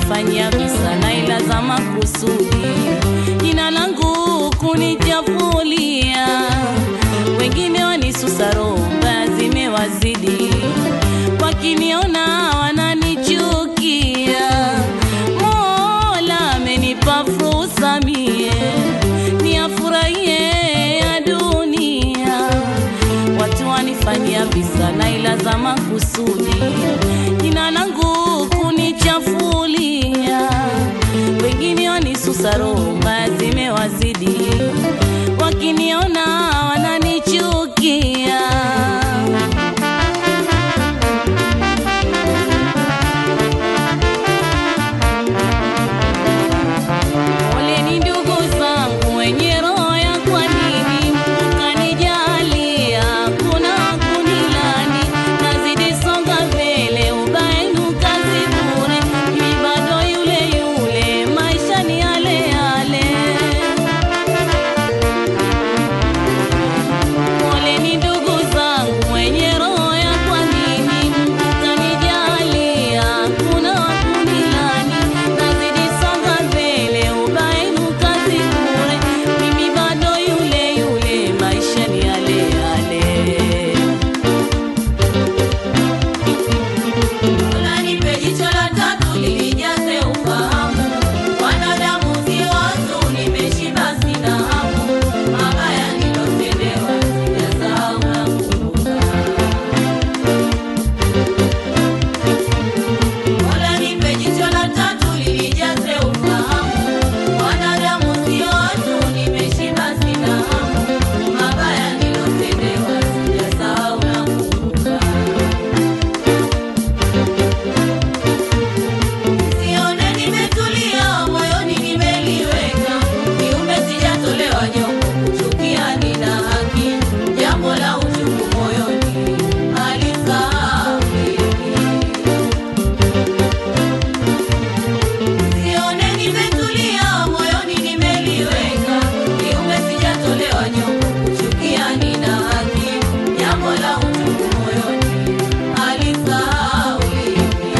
wanifanyia visa na ila za makusudi, jina langu kunichafulia, wengine wanisusa roho mbaya zimewazidi, wakiniona wananichukia. Mola amenipa fursa mie niafurahie ya dunia, watu wanifanyia visa na ila za makusudi, jina langu kunichafulia, wengine wanisusa roho mbaya zimewazidi, wakiniona wananichukia. Poleni ndugu zangu wenye roho ya kwa nini mkanijalia, kuna kunilani, nazidi songa mbele, ubaya kazi bure, mimi bado yule yule, maisha ni yale yale. Poleni ndugu zangu wenye roho ya kwa nini mkanijalia, kuna kunilani, nazidi songa mbele, ubaya kazi bure, mimi bado yule yule, maisha ni yale yale. Unanipe jicho la tatu linijaze ufahamu, wanadamu si watu, nimeshiba sina hamu, mabaya nilotendewa sijasahau nakumbuka. Unanipe jicho la tatu linijaze ufahamu, wanadamu si watu, nimeshiba sina hamu, mabaya nilotendewa sijasahau nakumbuka. Sione nimetulia moyoni nimeliweka, kiume sijatolewa nyongo, kuchukia nina haki, jambo la uchungu moyoni halisahauliki. Sione nimetulia moyoni nimeliweka, kiume sijatolewa nyongo, kuchukia nina haki, jambo la uchungu moyoni halisahauliki.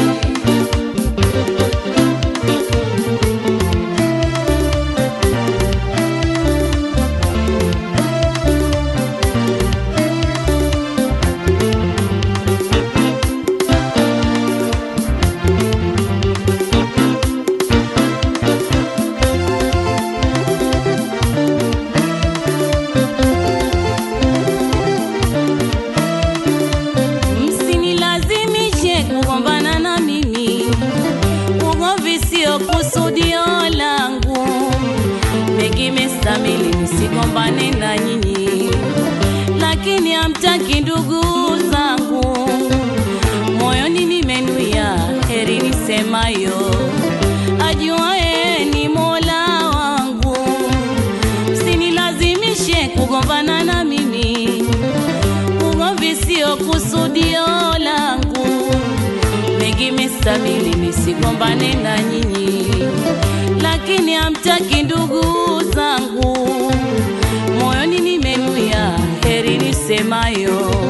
Msinilazimishe kugombana na mimi, ugomvi sio kusudio langu. Mengi mestamili nisigombane na nyinyi, lakini hamtaki ndugu zangu. Moyoni nimenuia heri nisemayo, ajuaye ni Mola wangu. Msinilazimishe kugombana na mimi ugomvi sio kusudio langu, mengi mestabili nisigombane na nyinyi, lakini hamtaki ndugu zangu. Moyoni nimenuia heri nisemayo,